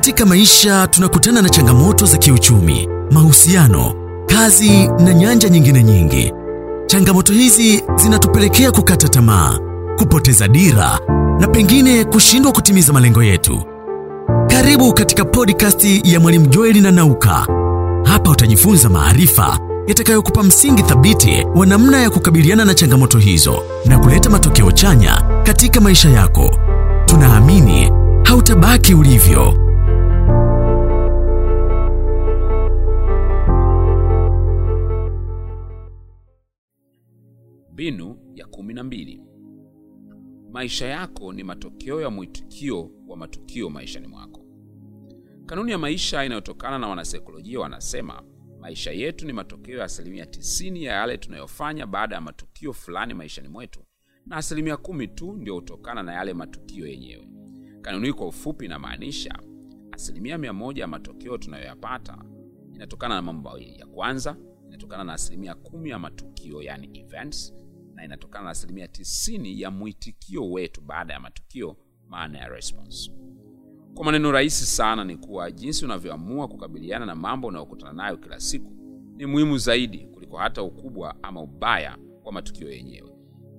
Katika maisha tunakutana na changamoto za kiuchumi, mahusiano, kazi na nyanja nyingine nyingi. Changamoto hizi zinatupelekea kukata tamaa, kupoteza dira na pengine kushindwa kutimiza malengo yetu. Karibu katika podcast ya Mwalimu Joeli na Nauka. Hapa utajifunza maarifa yatakayokupa msingi thabiti wa namna ya kukabiliana na changamoto hizo na kuleta matokeo chanya katika maisha yako. Tunaamini hautabaki ulivyo. Mbinu ya kumi na mbili. Maisha yako ni matokeo ya mwitikio wa matukio maishani mwako. Kanuni ya maisha inayotokana na wanasaikolojia wanasema maisha yetu ni matokeo ya asilimia tisini ya yale tunayofanya baada ya matukio fulani maishani mwetu, na asilimia kumi tu ndio hutokana na yale matukio yenyewe. Kanuni hii kwa ufupi inamaanisha asilimia mia moja ya matokeo tunayoyapata inatokana na mambo mawili. Ya kwanza inatokana na asilimia kumi ya matukio, yani events, na inatokana na asilimia tisini ya mwitikio wetu baada ya matukio, maana ya response. Kwa maneno rahisi sana ni kuwa jinsi unavyoamua kukabiliana na mambo unayokutana nayo kila siku ni muhimu zaidi kuliko hata ukubwa ama ubaya wa matukio yenyewe.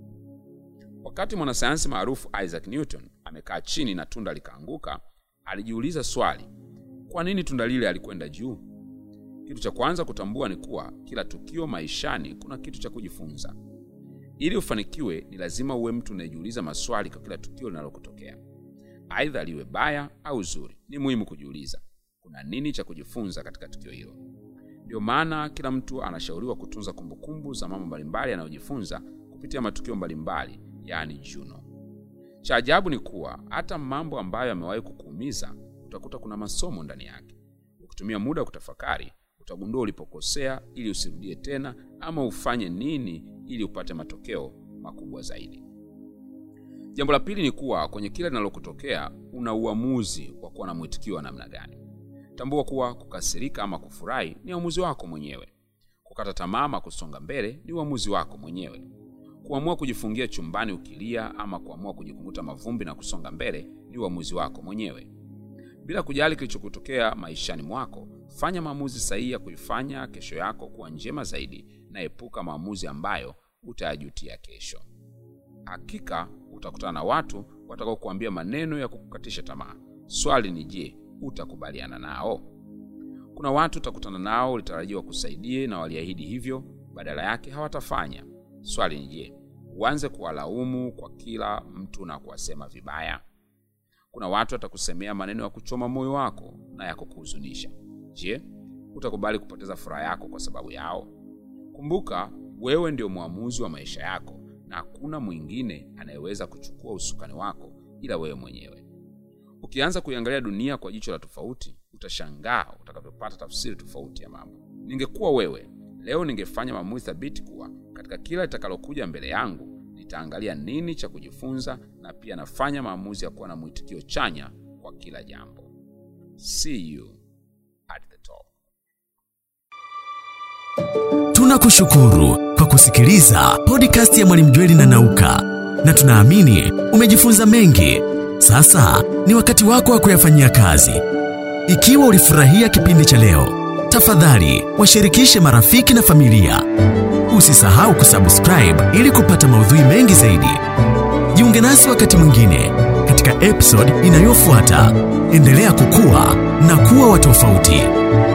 Wakati mwanasayansi maarufu Isaac Newton amekaa chini na tunda likaanguka, alijiuliza swali, kwa nini tunda lile alikwenda juu? Kitu cha kwanza kutambua ni kuwa kila tukio maishani kuna kitu cha kujifunza. Ili ufanikiwe, ni lazima uwe mtu unayejiuliza maswali kwa kila tukio linalokutokea, aidha liwe baya au zuri. Ni muhimu kujiuliza kuna nini cha kujifunza katika tukio hilo. Ndio maana kila mtu anashauriwa kutunza kumbukumbu za mambo mbalimbali yanayojifunza kupitia matukio mbalimbali, yaani journal. Cha ajabu ni kuwa hata mambo ambayo yamewahi kukuumiza utakuta kuna masomo ndani yake. Ukitumia muda wa kutafakari utagundua ulipokosea ili usirudie tena, ama ufanye nini ili upate matokeo makubwa zaidi. Jambo la pili ni kuwa kwenye kila linalokutokea una uamuzi wa kuwa na mwitikio wa namna gani. Tambua kuwa kukasirika ama kufurahi ni uamuzi wako mwenyewe. Kukata tamaa ama kusonga mbele ni uamuzi wako mwenyewe. Kuamua kujifungia chumbani ukilia ama kuamua kujikung'uta mavumbi na kusonga mbele ni uamuzi wako mwenyewe. Bila kujali kilichokutokea maishani mwako, fanya maamuzi sahihi ya kuifanya kesho yako kuwa njema zaidi, na epuka maamuzi ambayo utayajutia kesho. Hakika utakutana na watu watakao kuambia maneno ya kukukatisha tamaa. Swali ni je, utakubaliana nao? Kuna watu utakutana nao ulitarajiwa kusaidie na waliahidi hivyo, badala yake hawatafanya. Swali ni je, uanze kuwalaumu kwa kila mtu na kuwasema vibaya? Kuna watu watakusemea maneno ya kuchoma moyo wako na ya kukuhuzunisha. Je, utakubali kupoteza furaha yako kwa sababu yao? Kumbuka, wewe ndio mwamuzi wa maisha yako na hakuna mwingine anayeweza kuchukua usukani wako ila wewe mwenyewe. Ukianza kuiangalia dunia kwa jicho la tofauti, utashangaa utakavyopata tafsiri tofauti ya mambo. Ningekuwa wewe leo, ningefanya maamuzi thabiti kuwa katika kila litakalokuja mbele yangu nitaangalia nini cha kujifunza, na pia nafanya maamuzi ya kuwa na mwitikio chanya kwa kila jambo. See you at the top. Tunakushukuru kwa kusikiliza podcast ya Mwalimu Jweli na Nauka, na tunaamini umejifunza mengi. Sasa ni wakati wako wa kuyafanyia kazi. Ikiwa ulifurahia kipindi cha leo, tafadhali washirikishe marafiki na familia. Usisahau kusubscribe ili kupata maudhui mengi zaidi. Jiunge nasi wakati mwingine katika episode inayofuata. Endelea kukua na kuwa wa tofauti.